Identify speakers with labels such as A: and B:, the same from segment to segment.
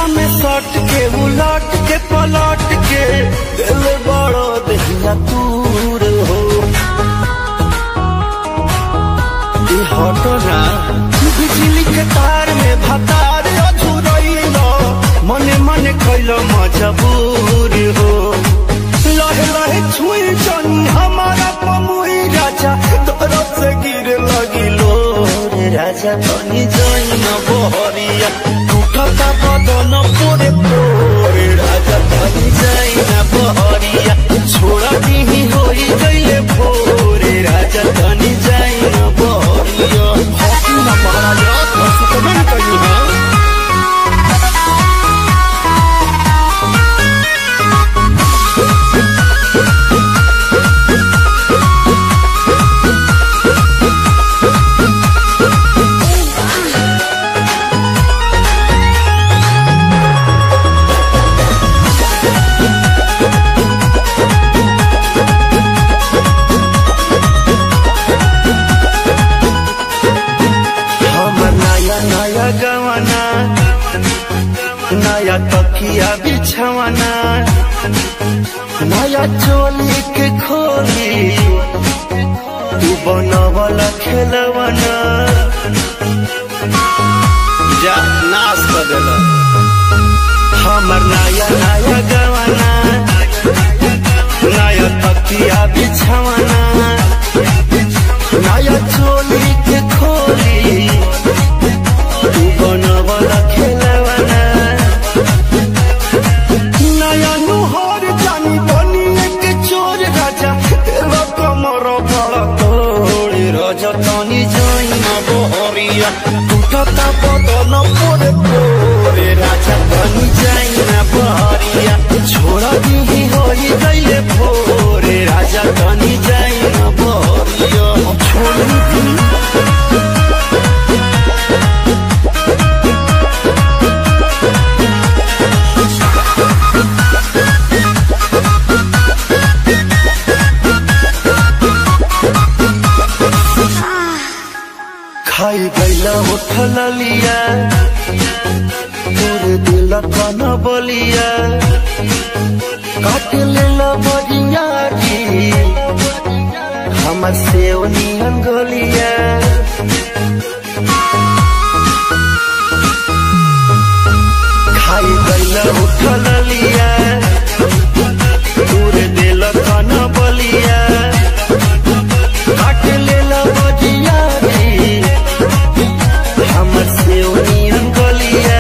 A: में सट के उलट के पलट के दिल बड़ो दहिया दूर हो ई हटो ना बिजली के तार में भतार अधूरइलो मने मने कैलो मजबूर हो लहे लहे छुई जनी हमारा पमुई राजा तरफ से गिर लगिलो रे राजा तनी जई न बहरिया टूटता बदन पोरे पोरे राजा तनी जई न बहरिया छोड़ा दिही होई गईले भोरे राजा तनी जई न बहरिया हकी न महाराजा सुतमन कही है हम नया नया गवाना नया तकिया बिछवाना नया चोली के खोली तू बनवला खेलवाना जा नाश कर देला हमर नया नया गवाना नया तकिया बिछवाना नया चोली के खोली तू बनवला खेलवाना नया नुहर जानी बनी एक चोर राजा तेरा कमर बड़ा तोड़े राजा तनी जाई न बहरिया टूटता बदन पोरे पोरे राजा तनी जाई न बहरिया छोड़ा दिही होई गईले भोरे राजा तनी जाई न बहरिया छोड़ दी खाई गईला उठल लिया तोरे दिल कन बलिया काट लेला बजिया जी हमर से नियन गलिया खाई गईला उठल लिया तोरे दिल कन बलिया काट लेला बजिया जी हमर से नियन गलिया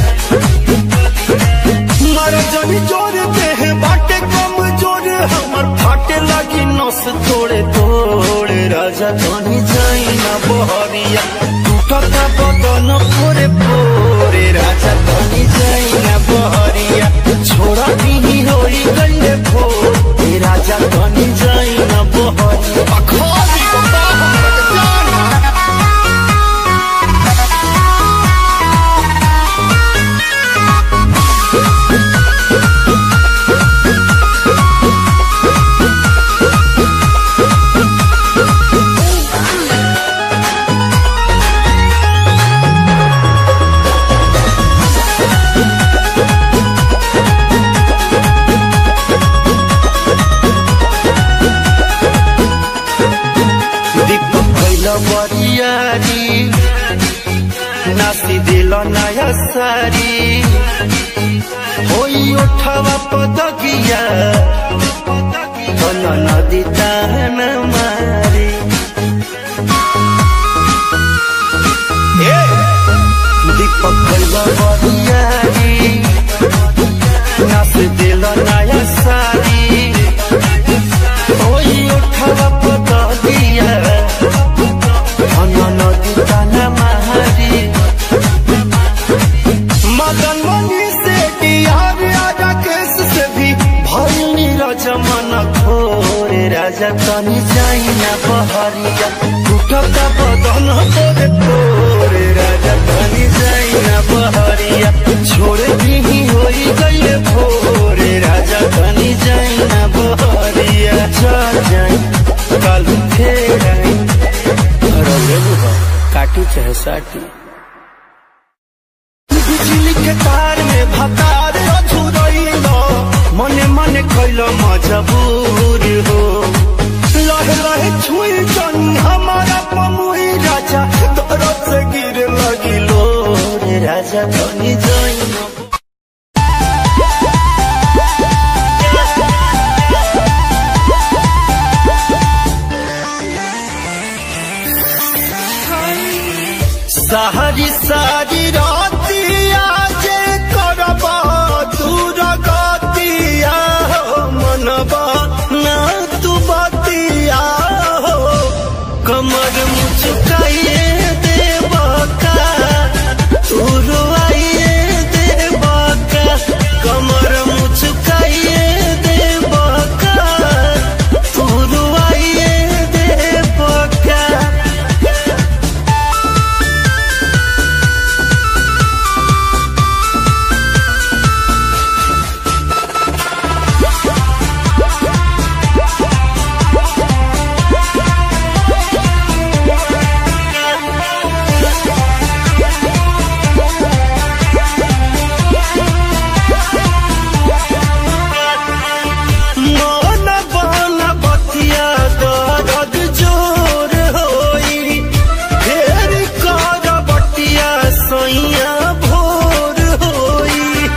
A: मर जनी जोर देह बाटे कम जोर हमर फाटे लगी नस तोड़े तोड़े राजा तनी जाई ना बहरिया टूटता बदन पोरे पोरे राजा तनी जाई ना बहरिया छोड़ा दिही होई गईले भोरे राजा तनी जाई ना बहरिया अखोरी बता हमर जान दीपक कैल बरियारी नासी दिल नया सारी होई उठवा पदगिया बन नदी तान मारी दीपक कैल बरियारी नासी दिल नया सारी होई उठवा पदगिया बन नदी तान मारी मदन मनी से डियार राजा केस से भी भइल नीरज मन घोरे राजा तनी जाई ना बहरिया टूटता बदन तोरे तोरे राजा तनी जाई ना बहरिया छोड़ दी होई गईले भोरे राजा तनी जाई ना बहरिया चल जाई कल फेर आई रौरे बुबा काटी चाहे साटी बिजली के तार में भतार अधुरैल मने मने कैल मजबूर हो लहे लहे छुई जनी हमारा पमुई राजा दरद से गिर लगिलो रे राजा धनी जई सारी सारी रातिया जे करबा दूर गतिया हो मनबा ना तू बतिया हो कमर मुचुकाइए देबा का तू रुआइए देबा का कमर मुचुकाइए देबा का तू रुआइए देबा का मन बन बतिया दर्द जोर होई फेर कर बटिया सैया भोर होई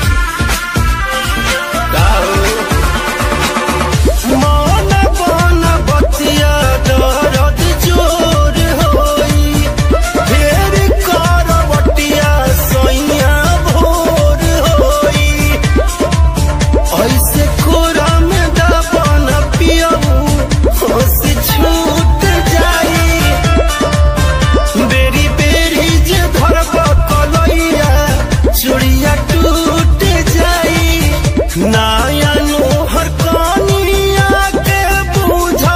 A: मन बन बतिया दर्द जोर होई फेर कर बटिया सैया भोर होई ऐसे कोरा में दबन पियऊ होश छूट जाई बेरी बेरी जे धरब कलैया चूड़िया टूट जाई नाया नोहर कनिया के बुझ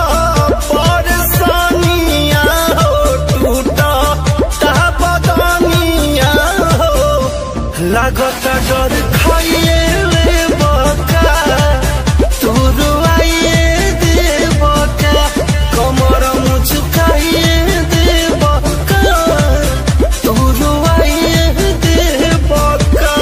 A: परसनिया हो टूटा ता बदनिया हो लागत डर खाइए ले बका तू रुआइए दे बका कमर मुचुकाइए दे बका तू रुआइए दे बका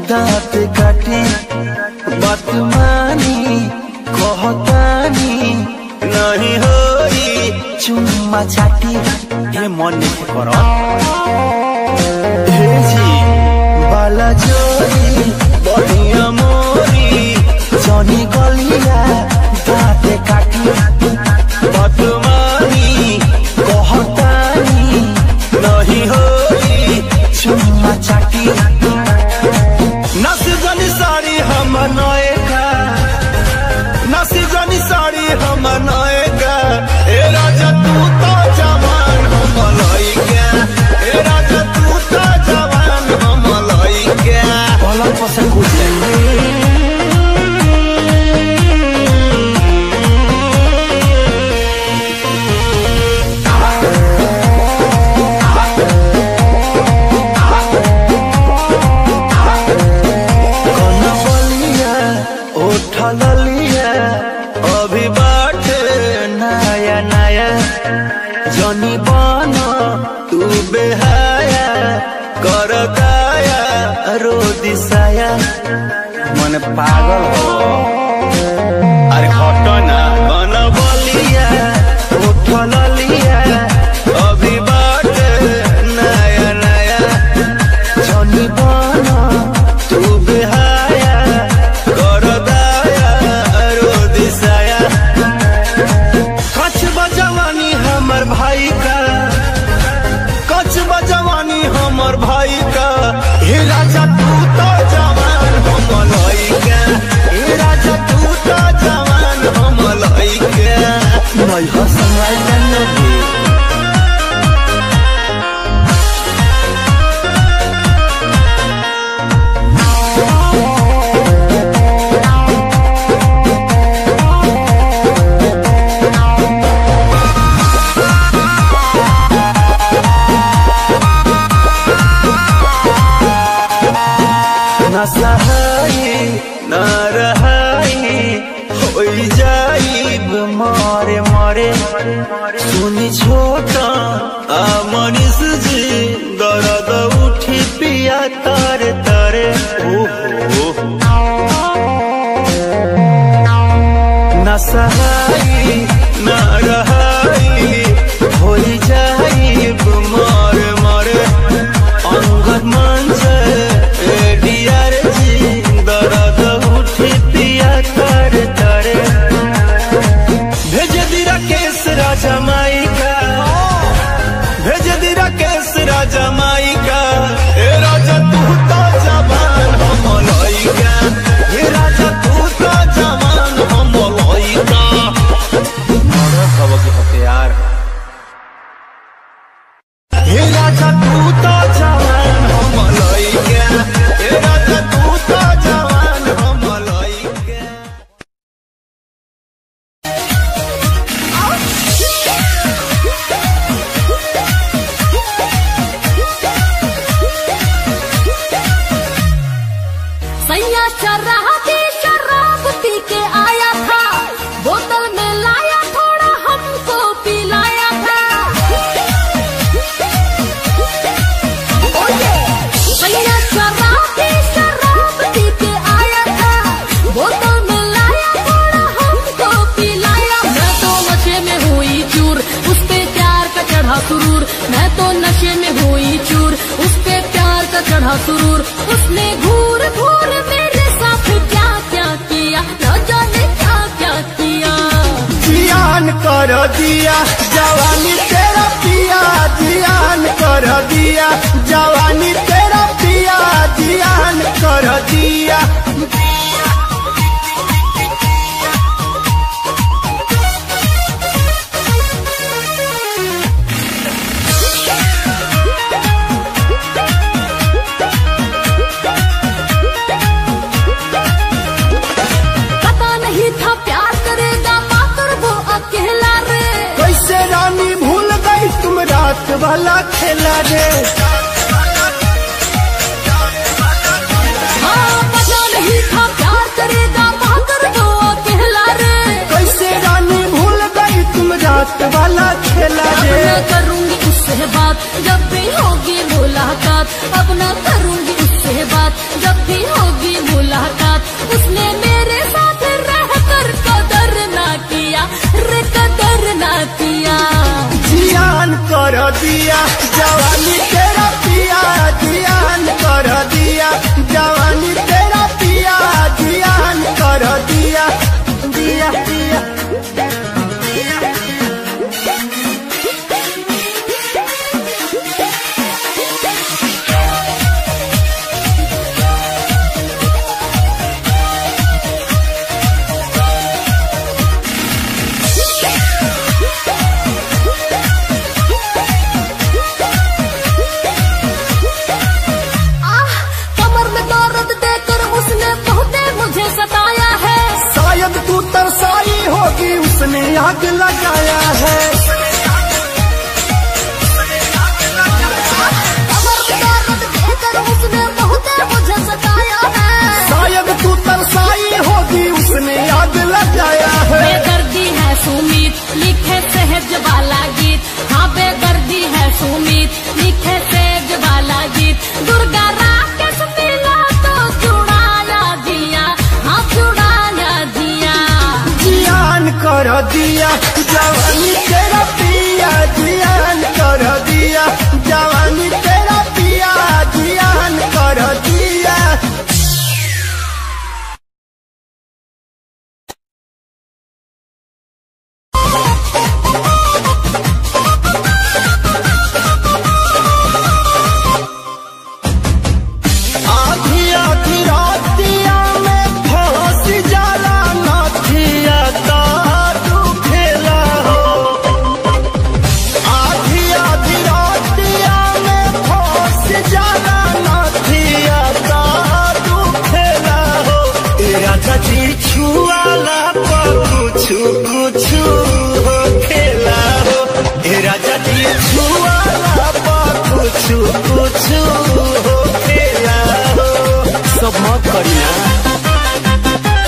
A: दांत काटे बात मानी कहतानी नहीं होई चुम्मा चाटी हे मन नहीं करो हे जी बाला जोरी बढ़िया मोरी जनी गलिया दांत काटी बात मानी कहतानी नहीं होई चुम्मा चाटी नसी जनी साड़ी हम नएगा नसी जनी साड़ी हम नएगा ए राजा तू तो जवान हम लइका ए राजा तू तो जवान हम लइका पलंग पर से कूद कनवलिया उठल लिया अभी बाटे नया नया जनी बन तू बेहाया कर दाया रो दिसाया मन पागल हो अरे हटो ना कनवलिया उठल लिया अभी बाटे नया नया जनी बन तू बेहाया कर दाया रो दिसाया कछ बजवानी हमर भाई का कछ बजवानी हमर भाई का हे राजा तू तो जवान हम लइका हे राजा तू तो जवान हम लइका नहीं हसनाई नन्हे न सहाई न रहाई होई जाइब मारे मारे सुनी छोटा आ मनीष जी दर्द उठी पिया तारे तारे ओहो न सहाई न रहाई होई जाइब मारे मारे अंगद मंज एडीआर जी दर्द उठी पिया तारे तारे भेज दी राकेश राजा माई का भेज दी राकेश राजा माई का ए राजा तू तो जवान हम लइका ए राजा तू तो जवान हम लइका मर्द खबर के हथियार हे राजा तू तो जवान हम लइका ए राजा तू तो जवान हम लइका
B: सैया चर्राहा की शराब पी के आया था बोतल में लाया थोड़ा हमको पिलाया था ओए, सैया चर्राहा की शराब पी के आया था बोतल में लाया थोड़ा हमको पिलाया मैं तो नशे में हुई चूर उस पे प्यार का चढ़ा सुरूर मैं तो नशे में हुई चूर उस पे प्यार का चढ़ा सुरूर उसने घूर घूर मेरे साथ क्या क्या किया न जाने क्या क्या किया
A: जियान कर दिया जवानी तेरा पिया जियान कर दिया जवानी तेरा पिया जियान कर दिया
B: पता नहीं था प्यार करेगा पाकर वो अकेला रे
A: कैसे रानी भूल गई तुम रात वाला खेला रे
B: हाँ पता नहीं था प्यार करेगा पाकर वो अकेला रे
A: कैसे रानी भूल गई तुम रात वाला खेला
B: अब
A: रे
B: न करूंगी उससे बात जब भी होगी मुलाकात अब न करूंगी उससे बात जब भी हो
A: आग लगाया है
B: कमर में दर्द देकर उसने बहुत मुझे सताया है
A: शायद तू तरसाई होगी उसने आग लगाया है
B: बेदर्दी है सुमित लिखे सहज वाला गीत हाँ बेदर्दी है सुमित लिखे सहज वाला गीत दुर्गा राकेश मिला तो चुड़ाया दिया हाँ चुड़ाया दिया
A: जियान कर दिया जवानी तेरा पिया जियान कर दिया जवानी तेरा पिया जियान कर दिया आधी आधी रातिया में फंस जाला नथिया दारू खेला हो आधी आधी रातिया में फंस जाला नथिया दारू खेला हो तेरा चाची छुआला पर कुछ कुछ हो खेला हो तेरा चाची छुआला पर कुछ कुछ हो खेला हो सब मत करी ना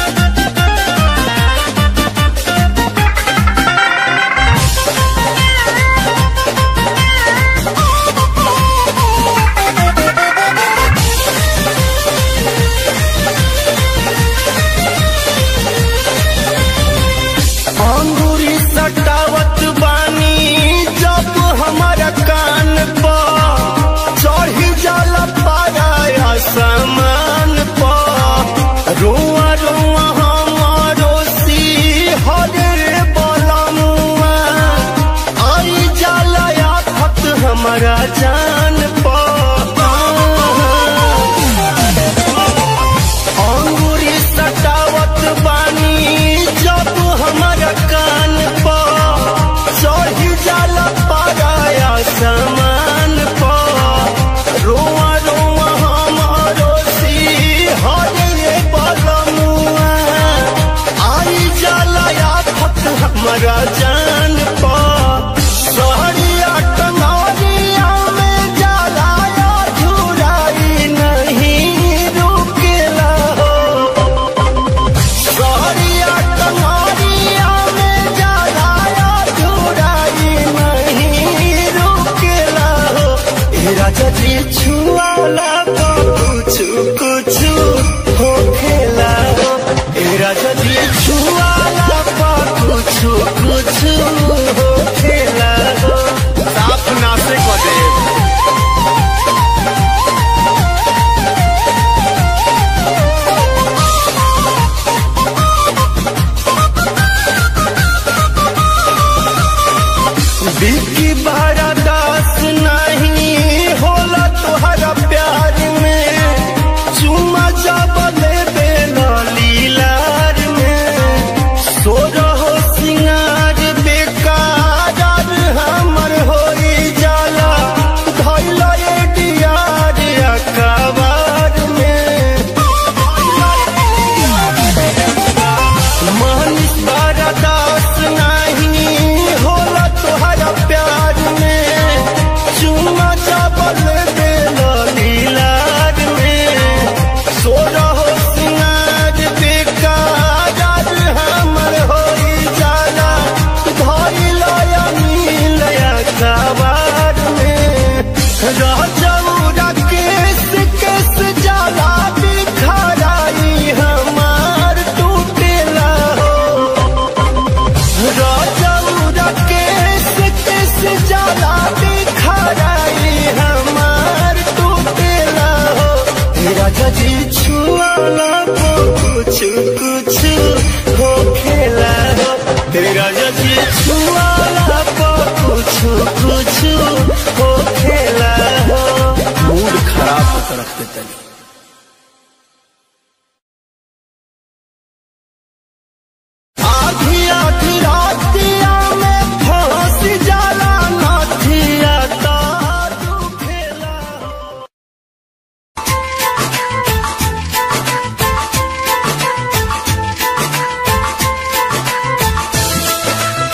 A: अंगूरी सटावत बानी जब हमारा कान पर चढ़ी जाला पाया सामान पर रोआ रोआ हमारो सी हरे बलमुआ आई जाला आफत हमारा जान पर अंगूरी सटावत बानी जब हमारा कान पर चढ़ी जाला पाया सामान पर रोआ रोआ हमारो सी हरे बलमुआ आई जाला आफत हमारा जान पर सहरिया टंगरिया में जाला झुराई नहीं रुकेला हो सहरिया टंगरिया में जाला झुराई नहीं रुकेला हो ए राजा जी छुआला तो कुछ कुछ हो खेला हो ए राजा जी छुआला तो कुछ कुछ हो खेला हो साफ नासे को दे बिकी बारा दास नहीं होला तुहरा प्यार में चुमा जब ले लीलार में सो रहो सिंगार बेकार हमर होई जाला धैल डियार अकबार में मानिस बारा दास नहीं होला तुहरा प्यार में चुमा चावल देला लीलार में सो रहो सिंगार बेकार हमर होई जाला धरी लया नीलया कबार में रह जाऊरा केस केस जाला बिखराई हमार टूटेला हो राजा केस केस जाला बिखराई हमार टूटेला हो राजा जी छुआला को कुछ कुछ हो खेला हो राजा जी छुआला को कुछ कुछ हो खेला हो मूड खराब होकर रख देता आधी आधी रातिया में फंस जाला नथिया दारू खेला
B: हाँ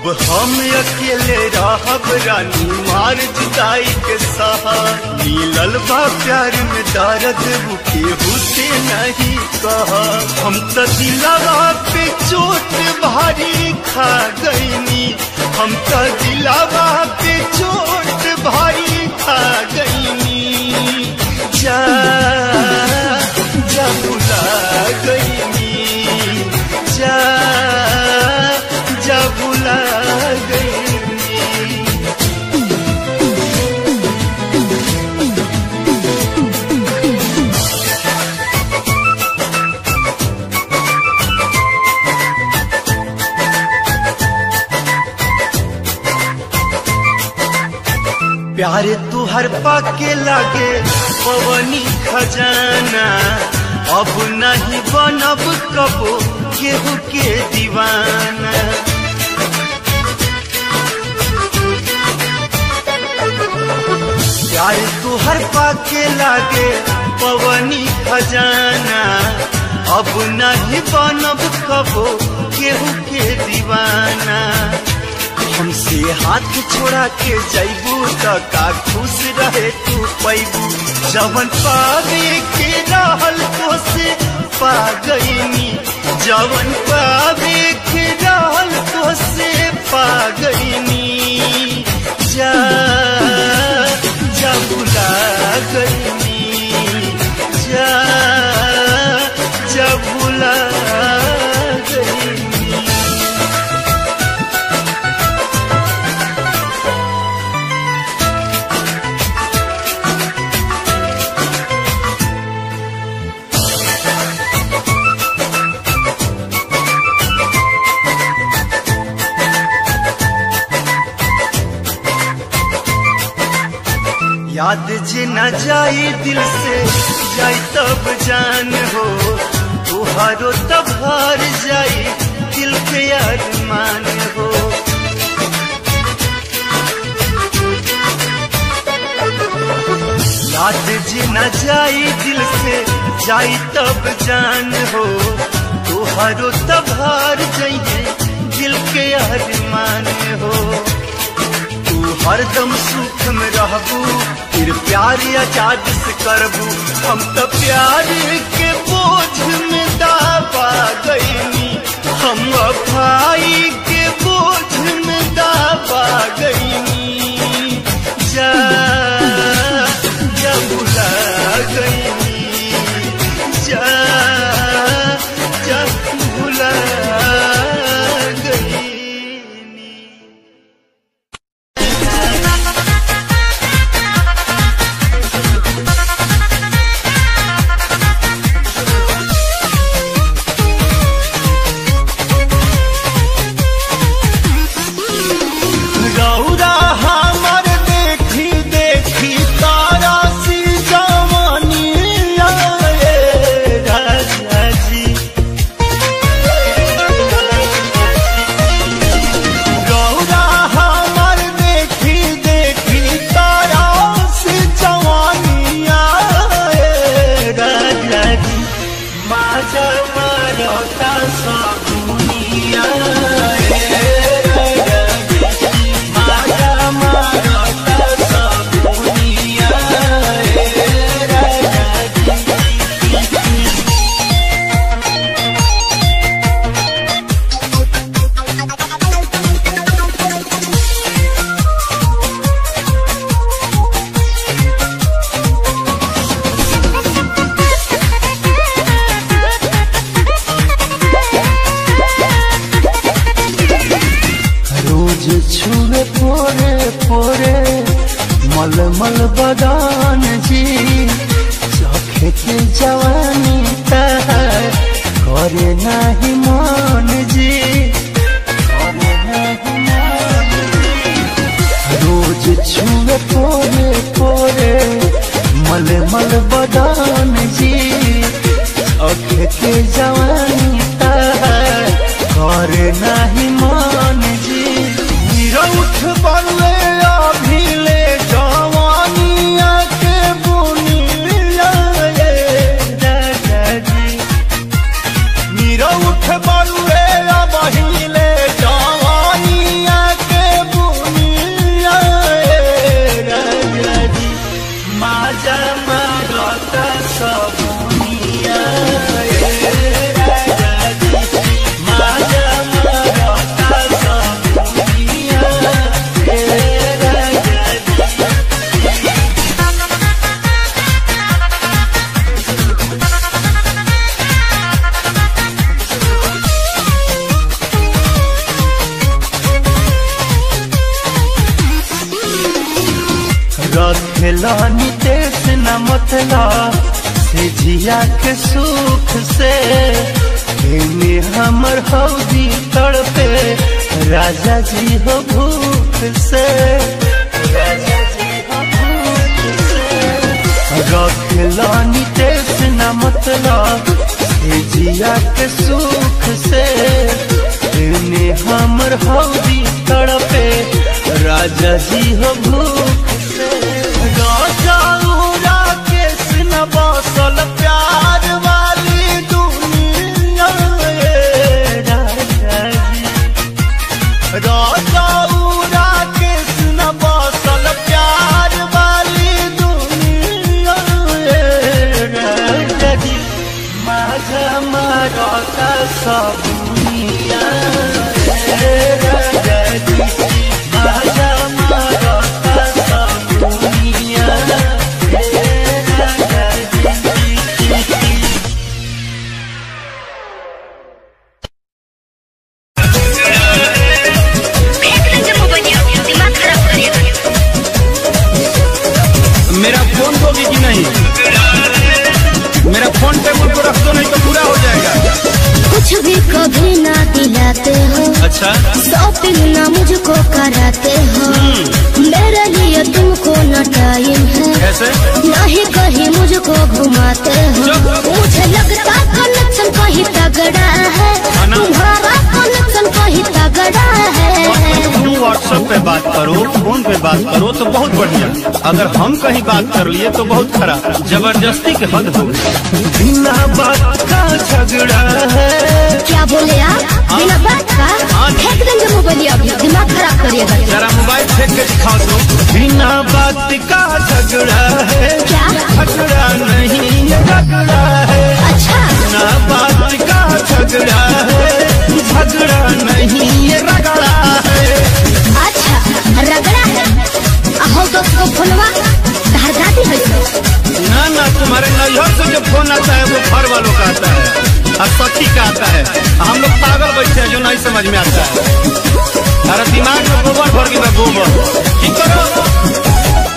A: हम अकेले रहब रानी मार जुदाई के सहार मिलल बा प्यार में दर्द बुके हुसे नहीं कह हम तो दिलावा पे चोट भारी खा गईनी हम तो दिलावा पे चोट भारी खा गईनी जा जा भुला गईनी जा जा भुला गईनी प्यारे तू हर पाके लागे पवनी खजाना अब नहीं बनब कबो केहू के दीवाना प्यारे तू हर पाके लागे पवनी खजाना अब नहीं बनब कबो केहू के दीवाना हमसे हाथ छोड़ा के जैबू त का खुश रहे तू पैबू जवन पावे के रहल तो से पा गईनी जवन पावे के रहल तो से पा गईनी जा जा भुला गईनी जा जा भुला गईनी याद जे न जाई दिल से जाई तब जान हो तुहारो तब हार जाई दिल के अरमान हो याद जे न जाई दिल से जाई तब जान हो तुहारो तब हार जाइए दिल के अरमान हो तू हरदम सुख में रहबू फिर प्यार आजाद से करबू हम तो प्यार के बोझ में दाबा गईनी हम भाई के बोझ में दाबा गईनी जा जा भुला गईनी जा जा भुला गईनी रौरा हमर देखी देखी तारा सी जवानी आए राजा जी रौरा हमर देखी देखी तारा सी जवानी आए राजा जी माजा मारता सकुनिया माजा मारता सकुनिया रोज छुए पोरे पोरे मलमल बदान जी चखे के जवानी तहर करे नाही मान जी करे नाही मान जी। रोज छुए पोरे पोरे मलमल बदान जी चखे के जवानी तहर करे नाही मान जी निरौठ बल्ले अभिले जवानिया के बुनिया ये राजा जी निरौठ बल्ले अभिले जवानिया रखेला नितेश न मतलब से जिया के सुख से एने हमर हौदी तड़पे राजा जी हो भूख से राजा जी हो भूख से रखेला नितेश न मतलब से जिया के सुख से एने हमर हौदी तड़पे राजा जी हो भूख से राजा उरा के न बसल प्यार वाली दुनिया ए राजा जी राजा उरा के न बसल प्यार वाली दुनिया ए राजा जी माझा मारता सब दुनिया ए राजा जी माझा मारता सब दुनिया ए राजा जी
C: दिमाग खराब करिएगा
D: मेरा फोन दोगी कि नहीं मेरा फोन टेबल को रख दो नहीं तो पूरा हो जाएगा
B: कुछ भी कभी ना दिलाते हो
D: अच्छा
B: शॉपिंग ना मुझको कराते हो मेरे लिए तुमको न टाइम है
D: कैसे
B: नहीं कहीं मुझको घुमाते हो
D: चुप।
B: मुझे लगता कनेक्शन कहीं तगड़ा है
D: ना।
B: तुम्हारा कनेक्शन कहीं तगड़ा है
D: तुम व्हाट्सएप पे बात करो फोन पे बात करो तो बहुत बढ़िया अगर हम कहीं बात कर लिए तो बहुत खराब जबरदस्ती के हद हो गई
A: बिना बात का झगड़ा है
B: क्या बोले आप बिना बात का
D: हाँ।
B: फेंक देंगे मोबाइल अभी दिमाग खराब करिएगा
D: जरा मोबाइल फेंक के दिखाओ तो
A: बिना बात का झगड़ा है
B: क्या
A: झगड़ा नहीं ये झगड़ा है
B: अच्छा
A: बिना बात का झगड़ा है झगड़ा नहीं ये रगड़ा है
B: अच्छा रगड़ा है हो दोस्त को फोनवा धार दादी है
D: ना ना तुम्हारे नैहर से जो फोन आता है वो घर वालों का आता है और सखी का आता है हम लोग पागल बैठे हैं जो नहीं समझ में आता है अरे दिमाग में गोबर भर गया गोबर ठीक करो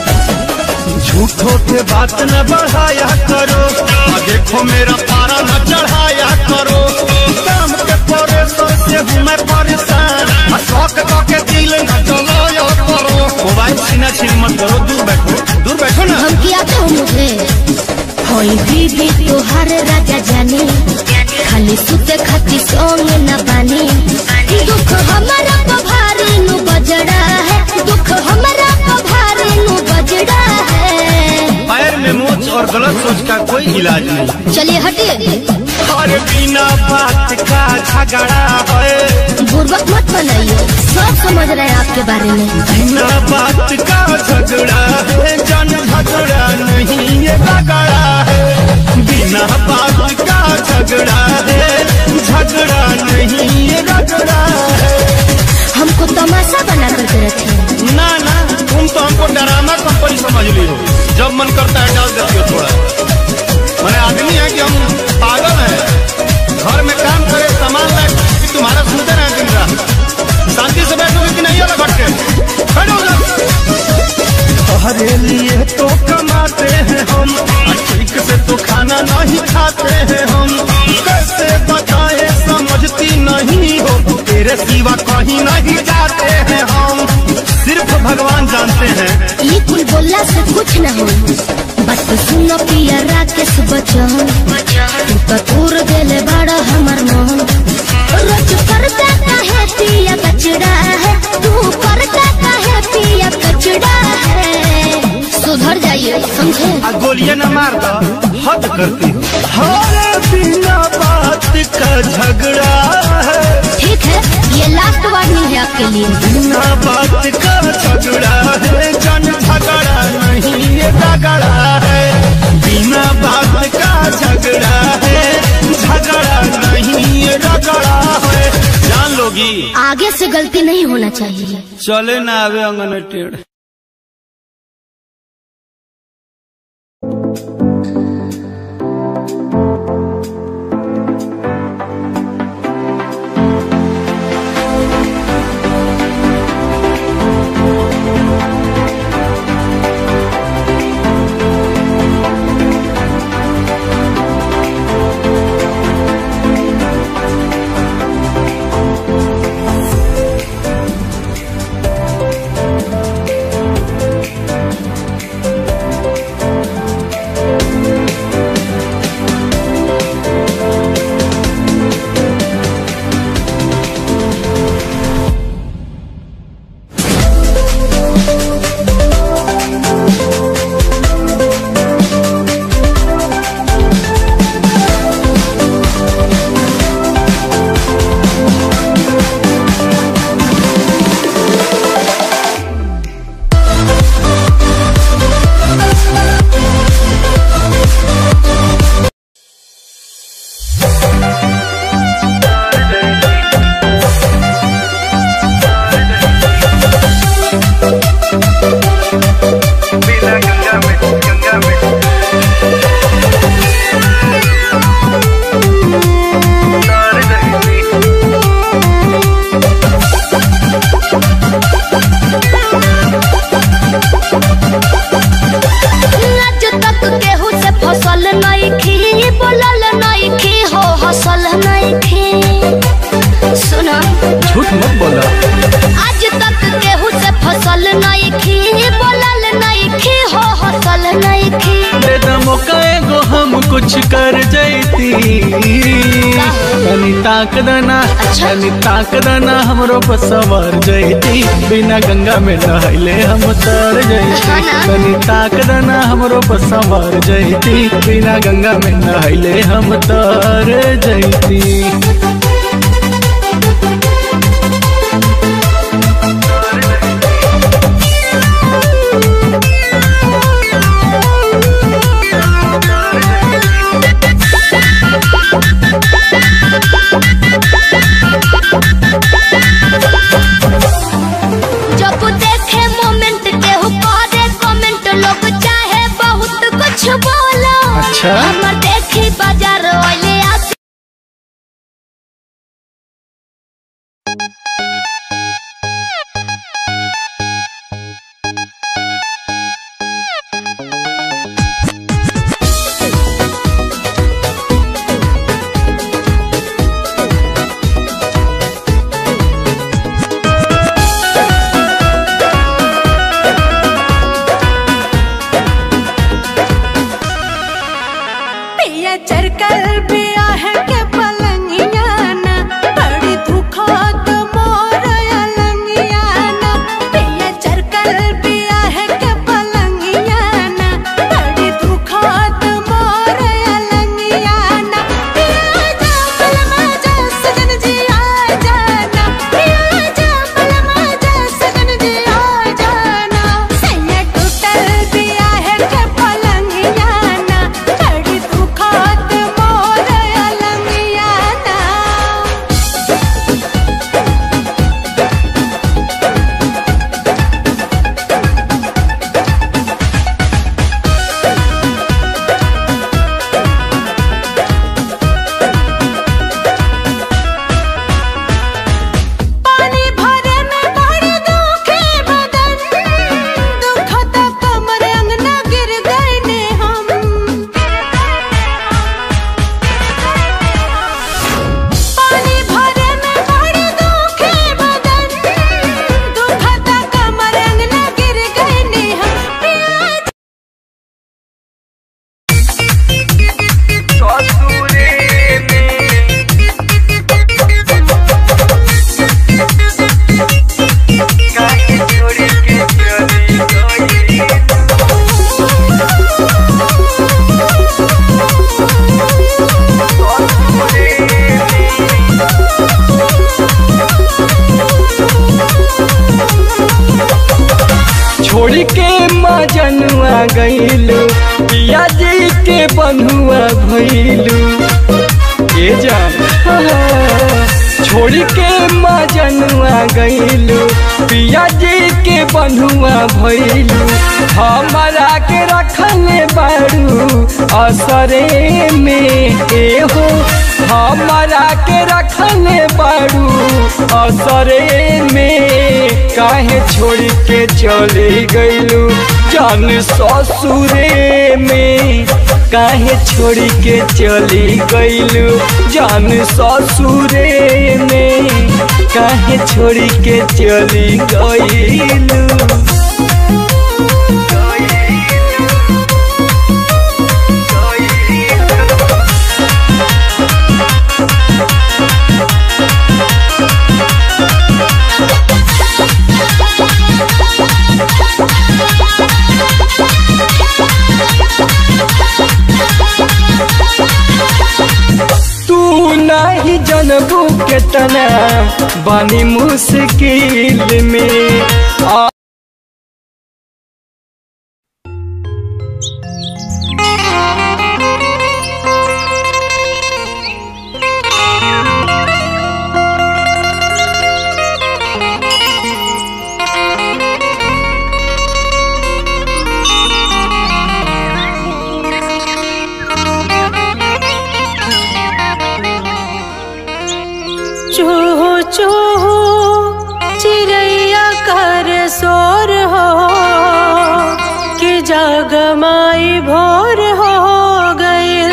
A: झूठों के बात न बढ़ाया करो
D: और देखो मेरा पारा न चढ़ाया करो
A: काम के परेशान से हूँ मैं परेशान
D: और शौक का के दिल न जलाया करो मोबाइल सीना छीन मत करो दूर बैठो दूर बैठो ना
B: हम किया तो मुझे कोई बीबी तोहर राजा जानी खाली सुते खाती सोंग न बानी दुख हमारा पभारी नु बजड़ा है दुख हमारा पभारी नु बजड़ा है
D: पैर में मोच और गलत सोच का कोई इलाज नहीं
B: चलिए हटिए
A: और बिना बात का झगड़ा है
B: बुर्बक मत बनाइए सब समझ रहे हैं आपके बारे में
A: बिना बात का झगड़ा है जन झगड़ा नहीं ये रगड़ा है बिना बात का झगड़ा है झगड़ा नहीं ये रगड़ा है
B: हमको तमाशा बना करके रखे
D: ना ना तुम तो हमको डरामा कंपनी समझ ली हो जब मन करता है डाल देती हो थोड़ा मैंने आदमी है कि हम पागल हैं घर में काम करे सामान लाए कि तुम्हारा सुनते रहे दिन रात शांति से बैठोगे कि नहीं अलग हटके बैठो उधर।
A: हरे लिए तो कमाते हैं हम और ठीक से तो खाना नहीं खाते हैं हम कैसे बताए समझती नहीं हो तेरे सिवा कहीं नहीं जाते हैं हम सिर्फ भगवान जानते हैं
B: ये कुल बोलला से कुछ न हो बस सुनो पिया राकेश बचन तू तो तूर देले बड़ा हमर मन रोज करता काहे पिया कचड़ा है तू करता काहे पिया कचड़ा है सुधर जाइए समझे
D: आ गोलियां न मार दो हद करती हो
A: हरे बिना बात का झगड़ा है
B: ठीक है ये लास्ट वार्निंग है आपके लिए
A: बिना बात का झगड़ा है जन झगड़ा नहीं ये झगड़ा है बिना बात का झगड़ा है झगड़ा नहीं ये रगड़ा है
D: जान लोगी
B: आगे से गलती नहीं होना चाहिए
D: चले ना आवे अंगन टेढ़
C: कुछ कर जैती तनी ताक दना
B: अच्छा।
C: तनी ताक दना हमरो पर सवार जैती बिना गंगा में नहले हम तर जैती
B: हाँ ना।
C: तनी ताक दना हमरो पर सवार जैती बिना गंगा में नहले हम तर जैती
B: जब देखे मोमेंट केहू करे कमेंट लोग चाहे बहुत कुछ बोलो
C: अच्छा।
B: हमर देखी बाजार वाले आके
E: पिया चरकल पिया है के पलंगिया ना बड़ी दुखत मोर अलंगिया ना पिया चरकल पिया है के पलंगिया ना बड़ी दुखत मोर अलंगिया ना पिया जा पलमा जा सजन जी आ जाना पिया जा पलमा जा सजन जी आ जाना सैया टूटल पिया है के पलंगिया ना बड़ी दुखत मोर अलंगिया ना पानी भरे में बड़ी दुखे बदन दुखत कमर अंगना गिर गए ने हम पानी भरे में बड़ी दुखे बदन दुखत कमर अंगना गिर गए ने हम प्याज
C: छोड़ के मजनुआ गईलू पिया जी के बनुआ भइलू ए जान छोड़ के मजनुआ गईलू पिया जी के बनुआ भइलू हमारा के रखले बारू असरे में ए हो हमारा के रखले बारू असरे में काहे छोड़ के चली गईलू जान ससुरे में काहे छोड़ के चली गईलू जान ससुरे में काहे छोड़ के चली गईलू तू नहीं जनबू केतना बानी मुश्किल में आ
E: चूहू चूहू चिड़ैया कर शोर हो कि जगमाई भोर हो गईल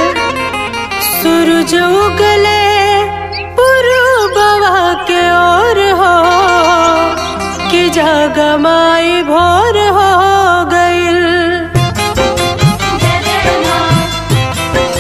E: सूरज उगले पुरुबवा के ओर हो कि जगमाई भोर हो गईल
B: जय जय माँ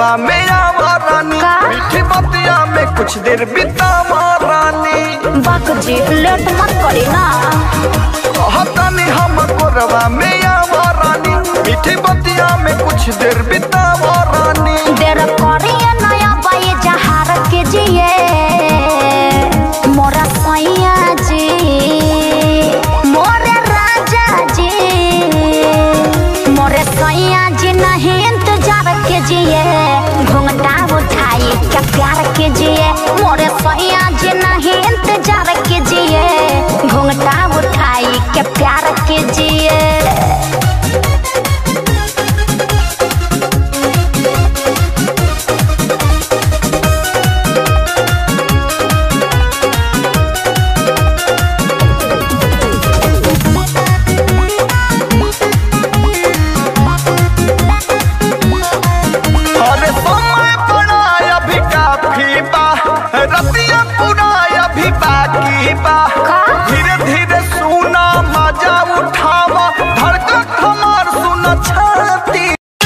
A: कोरवा में आवा रानी
B: का?
A: मीठी बतिया में कुछ देर बितावा रानी
B: बाक जी लेट मत करी ना
A: कहतनी हम कोरवा में आवा रानी मीठी बतिया में कुछ देर बितावा रानी
B: देर करिए नया बाई जहार के जिए मोरा सैया जी मोरे राजा जी मोरे सैया जी नहीं इंतजार के जिए घूंघटा उठाई क्या प्यार के जिए मोरे सैया जी नहीं इंतजार के जिए घूंघटा उठाई क्या प्यार के जिए
A: अरे समय बड़ा अभी काफी बा रतिया पूरा अभी बाकी बा धीरे धीरे सुना मजा उठावा धड़कन हमार सुना छाती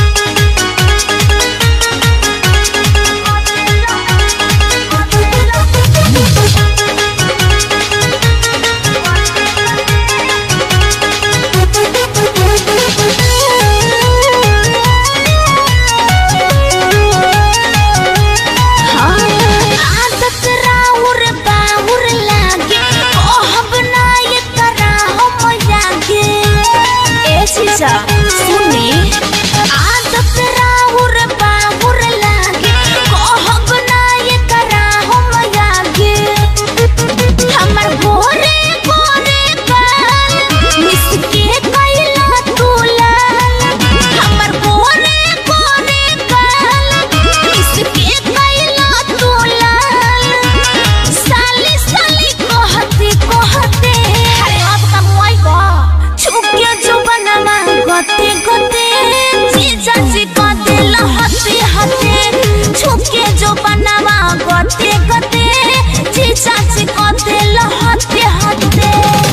B: आदत राउर बाउर लागे कहब ना ये करा हम जागे ए शीशा सुनी आदत राउर बाउर लागे कहब ना ये करा हम जागे हमर गोरे गोरे काल मिसके कैला तू लाल हमर गोरे गोरे काल मिसके कैला तू लाल साली साली कहते कहते अरे अब का मुआई को छुके जो बनवा गते गते जीजा जी कहते लहते हते छुके जो बनवा गते गते जीजा जी कहते लहते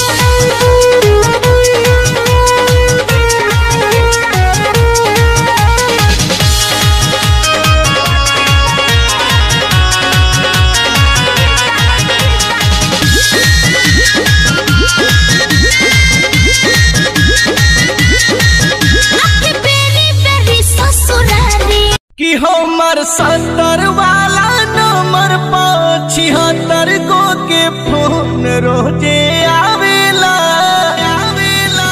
B: हते आके बेरी बेरी ससुरारी
C: कि हमर सत्तर वाला नंबर पर छिहत्तर गो के फोन रोजे आवेला आवेला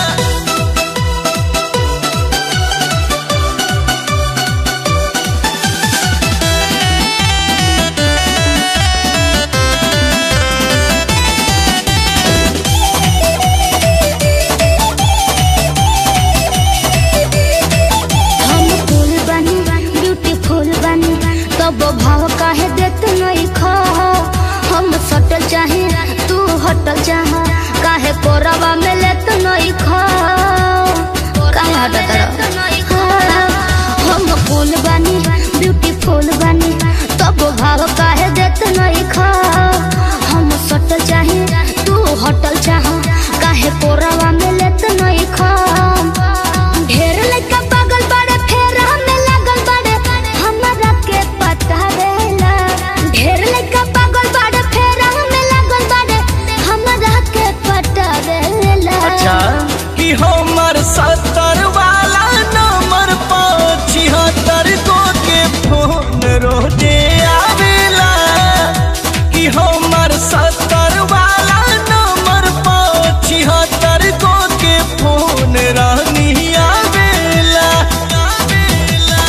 B: हम फूल बनी ब्यूटीफुल बनी तब भाव काहे देत नहीं खा हम सटल चाहे तू हटल चाह काहे कोरवा में लेत नहीं खा काहे हटत रह हम फूल बनी ब्यूटीफुल बनी तब भाव काहे देत नहीं खा हम सटल चाहे तू हटल चाह काहे कोरवा में लेत नहीं खा ढेर लइका पागल बाड़े फेर हमें लागल बाड़े हमरा के पता रहेला ढेर लइका पागल बाड़े फेर हमें लागल बाड़े हमरा के पता रहेला
C: अच्छा कि हमर सत्तर वाला नंबर पर छिहत्तर गो के फोन रोजे आवेला कि हमर सत्तर वाला नंबर पर छिहत्तर गो के फोन रानी आवेला आवेला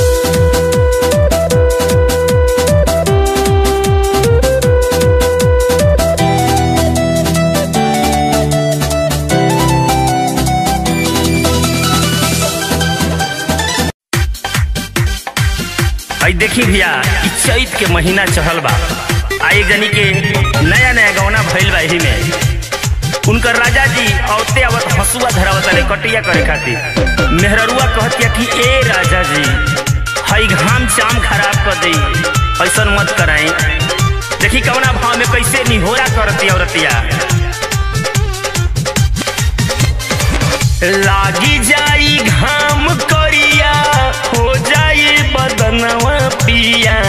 F: आई देखी भैया इ चैत के महीना चढ़ल बा आ एक जनी के नया नया गौना भइल बा एही में उनकर राजा जी औते आवत हसुआ धरावत ले कटिया करे खातिर मेहररुआ कहतिया कि ए राजा जी हई घाम चाम खराब कर दई ऐसन मत कराई देखी कवना भाव में कैसे निहोरा करती औरतिया लागी जाई घाम करिया हो जाई बदनवा पिया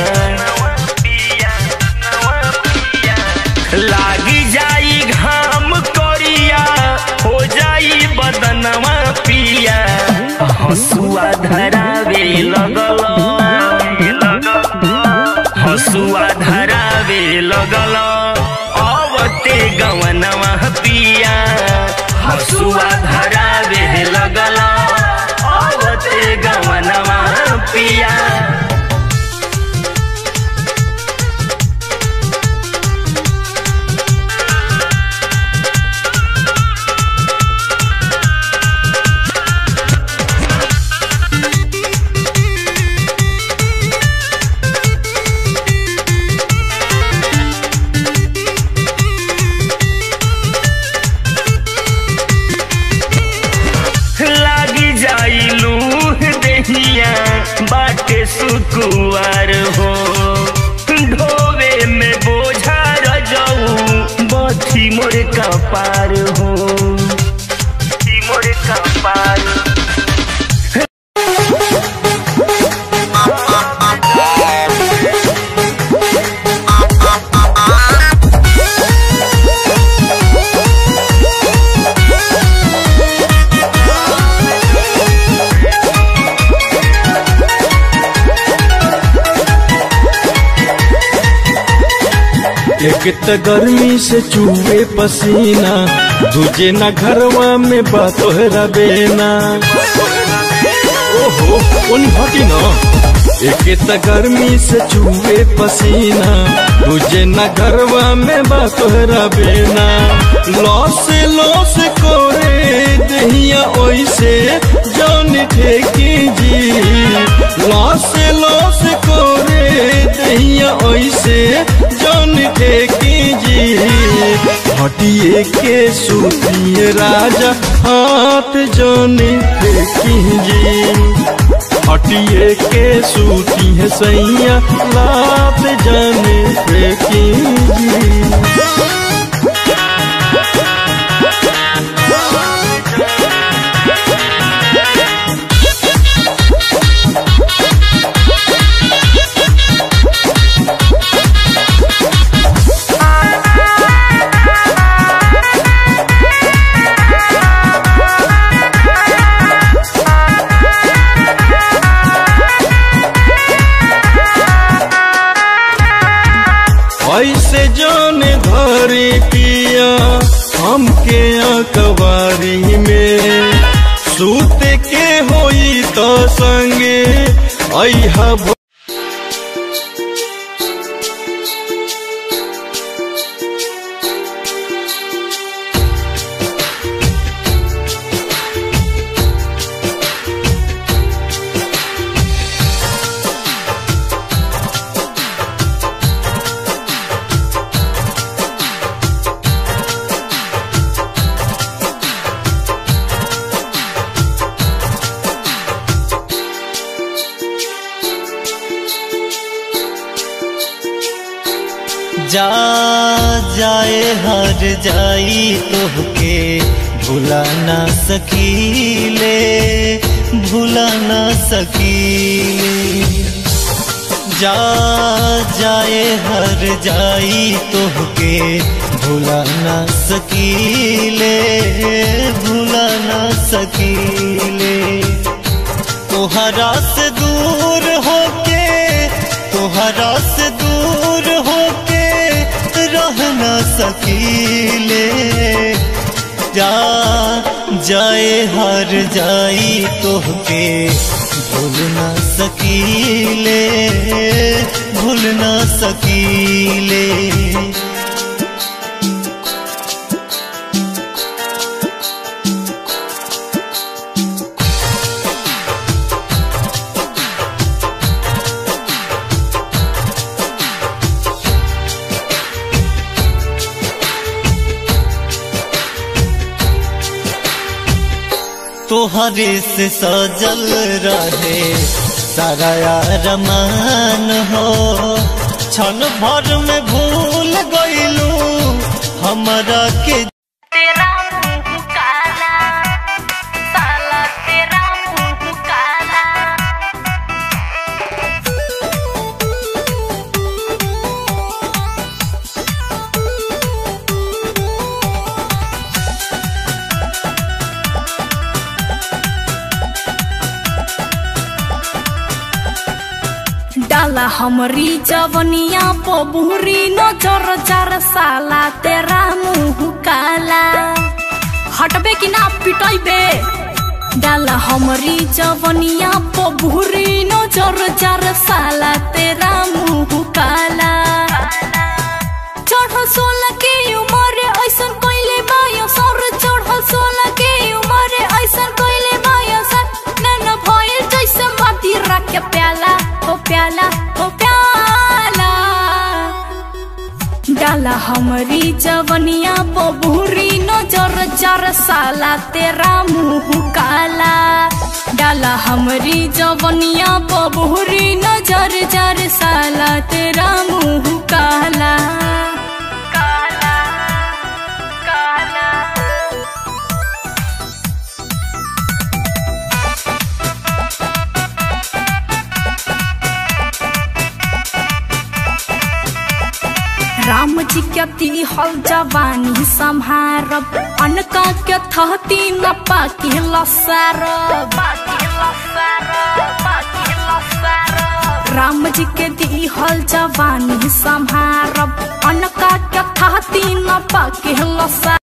F: लागी जाई घाम करिया हो जाई बदनवा पिया हसुआ धरावे लगल हसुआ धरावे लगल अवते गवनवा पिया हसुआ धरावे लगल अवते गवनवा पिया लागी जाई लूह दहिया बाटे सुकुआर हो ढोवे में बोझा रजऊ बथी मोर कपार हो बथी मोर कपार
C: एक त गर्मी से चूहे पसीना दूजे ना घरवा में बातोहरा बेना ओहो उन हटी ना एक त गर्मी से चूहे पसीना दूजे ना घरवा में बातोहरा बेना लॉस लॉस कोरे दहिया ओइसे जान ठेकी जी लॉस लॉस कोरे दहिया ओइसे जान ठेकी जी हटिए के सूतिए राजा हाथ जान ठेकी जी हटिए के सूती है सैया लात जाने फेंकी जी ऐसे जाने धरी पिया हमके अकबारी में सूत के होई तो संगे ऐहा भ-
A: जा जाए हर जाई तोहके भुला ना सकीले भुला ना सकीले जा जाए हर जाई तोहके भुला ना सकीले भुला ना सकीले तोहरा से दूर होके तोहरा से दूर होके रह न सकीले जा जाए हर जाई तोहके भूल न सकीले भूल न सकीले तोहरे से सजल रहे सारा रमान हो क्षण भर में भूल गईलू हमरा के
G: तेरा मुंह काला
B: डाला हमरी जवनिया पबुरी नजर चार साला तेरा मुंह काला हटबे कि ना पिटैबे डाला हमरी जवनिया पबुरी नजर चार साला तेरा मुंह काला चढ़ल सोलह के उमर ऐसन कोइले बायो सर चढ़ल सोलह के उमर ऐसन कोइले बायो सर नन भइल जैसे माटी रख के प्याला हो प्याला हो प्याला डाला हमरी जवनिया बबूरी नजर चार साला तेरा मुंह काला डाला हमरी जवनिया बबूरी नजर चार साला तेरा मुंह काला काला काला राम जी के तिहल जवानी सम्हारब अनका के थहती न पाकी लसारब राम जी के दिहल जवानी सम्हारब अनका के थहती न पाकी लसारब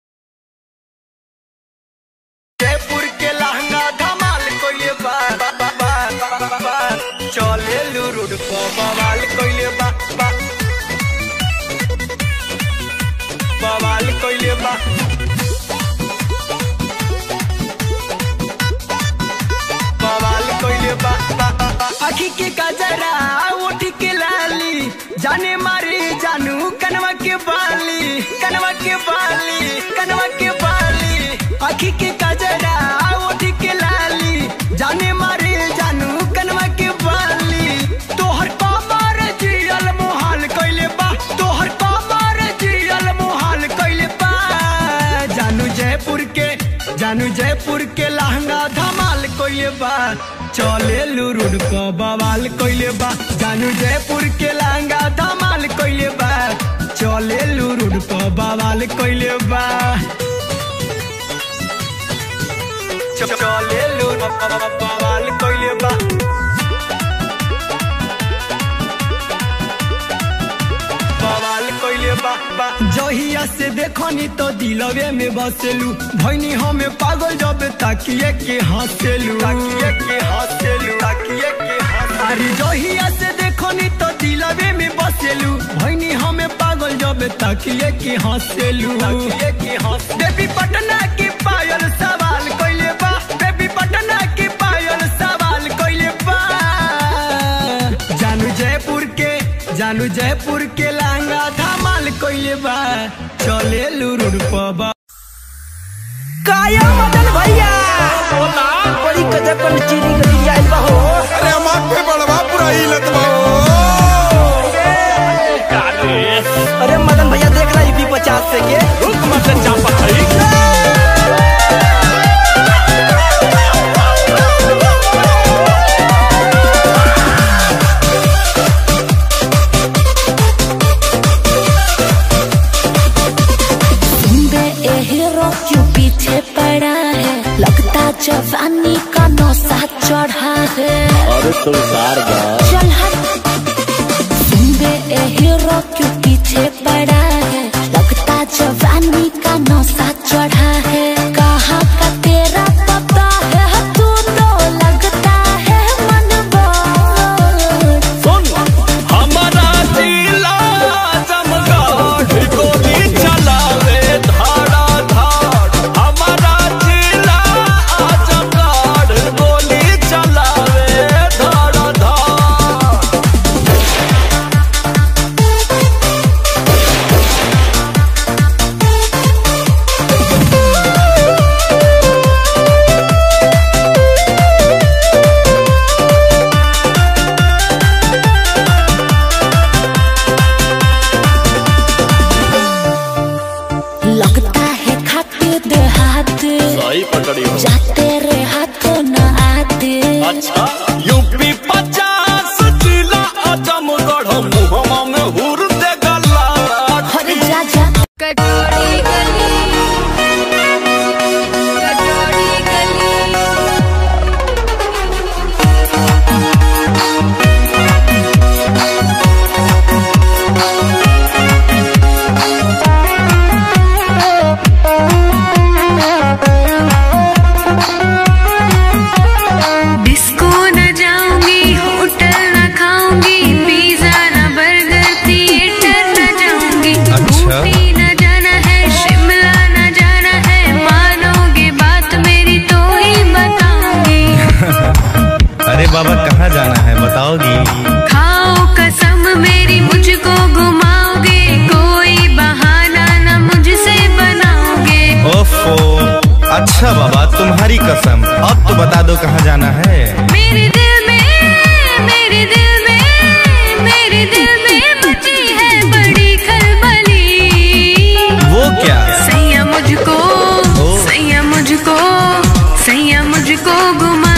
A: जयपुर के लहंगा धमाल कोइले बा बा, बा, बा, बा, बा, बा। चले लू रोड पर बवाल कोइले बा बा। बवाल कोइले बा बवाल कोइले बा बा, बा, बा। आखी के गजरा ओठी के लाली जाने मारे जानू कनवा के बाली कनवा के बाली कनवा के बाली आखी के गजरा ओठी के लाली जाने मारे जानू कनवा के बाली तोहर कमर जियल मोहाल कइले बा तोहर कमर जियल मोहाल कइले बा जानू जयपुर के जानू जयपुर के लहंगा धमाल कइले बा चले लुरुड क बवाल कइले बा जानू जयपुर के लहंगा धमाल कइले बा चले लुरुड क बवाल कइले बा चले लुरुड क बवाल कइले बा बवाल कइले बा बा जहिया से देखनी तो दिलवे में बसेलू भैनी हमें पागल जब ताकिए के हंसेलू ताकिए के हंसेलू ताकिए के अरे जहिया से देखनी तो दिलवे में बसेलू भैनी हमें पागल जब ताकिए के हंसेलू ताकिए के हंस बेबी पटना की पायल सवाल कइले बा बेबी पटना की पायल सवाल कइले बा जानू जयपुर के जानू जयपुर के लहंगा धमाल कइले बा चले लुरुड पबा
G: काया मदन भैया बोला बड़ी गजब पर चीनी के दिया आइल बा हो
H: अरे हमार के बड़वा पूरा हिलत बा
G: अरे मदन भैया देख रहा यूपी पचास से के रुक मत चापा
B: बे ए हीरो क्यों पीछे पड़ा है लगता जवानी का नौसा चढ़ा है चल हट बे ए हीरो क्यों पीछे पड़ा है लगता जवानी का नौसा चढ़ा है कहाँ का तेरा पता है तू तो लगता है मनवा
C: हमारा जिला जमगाढ़ गोली चलावे धाड़ा धाड़ हमारा जिला जमगाढ़ गोली चलावे धाड़ा धाड़
I: खाओ कसम मेरी मुझको घुमाओगे कोई बहाना न मुझसे बनाओगे
J: ओफो अच्छा बाबा तुम्हारी कसम अब तो बता दो कहाँ जाना है
I: मेरे दिल में मेरे दिल में मेरे दिल में मची है बड़ी खलबली
J: वो क्या
I: सैया मुझको सैया मुझको सैया मुझको घुमा